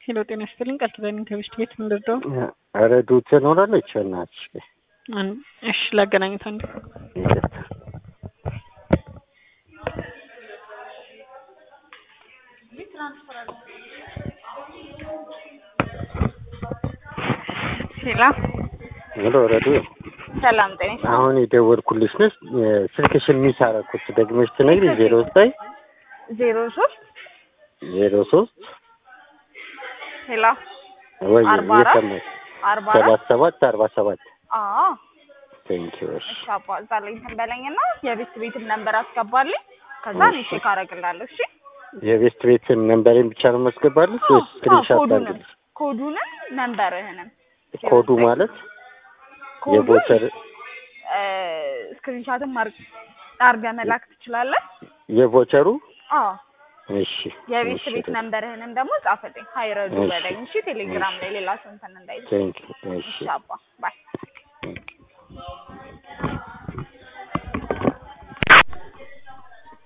ሄሎ ጤና ይስጥልኝ። ቃል ኪዳን ከብሽት ቤት ምንድርደው? ኧረ ዱት ትኖራለች እናትሽ። እሺ ላገናኙት አንድ ይቅርታ። ሄሎ ሄሎ ረዱ፣ ሰላም ጤና ይስጥልኝ። አሁን የደወልኩልሽ ነሽ። ስልክሽን ሚስ አደረኩት። ደግመሽ ትነግሪኝ። ዜሮ ዘጠኝ ዜሮ ሶስት ዜሮ ሶስት ሄሎ ወይ አርባ አራት እየሰማሽ አርባ አራት ሰባት ሰባት አርባ ሰባት አዎ ቴንኪዩ። እሺ እሺ አባ እዛ ላይ እንትን በለኝና የቤት ቤትም ነንበር አስገባልኝ። ከዛ እኔ እሺ። ቼክ አደርግላለሁ። እሺ የቤስት ቤትን ነንበሬን ብቻ ነው ማስገባልሽ ወይስ ስክሪንሻት ኮዱንም ታርግልሽ? ኮዱንም ነንበርህንም ኮዱ ማለት ኮዱን የቮቸር ስክሪንሻትም አድርገህ መላክ ትችላለህ። የቮቸሩ አዎ እሺ የቤት እሺ፣ ቤት ነንበርህንም ደግሞ ጻፍልኝ። ሀይረዱ እሺ። በለኝ። እሺ ቴሌግራም ላይ ሌላ ሰው እንትን እንዳይል። ቴንኪዩ። እሺ እሺ አባ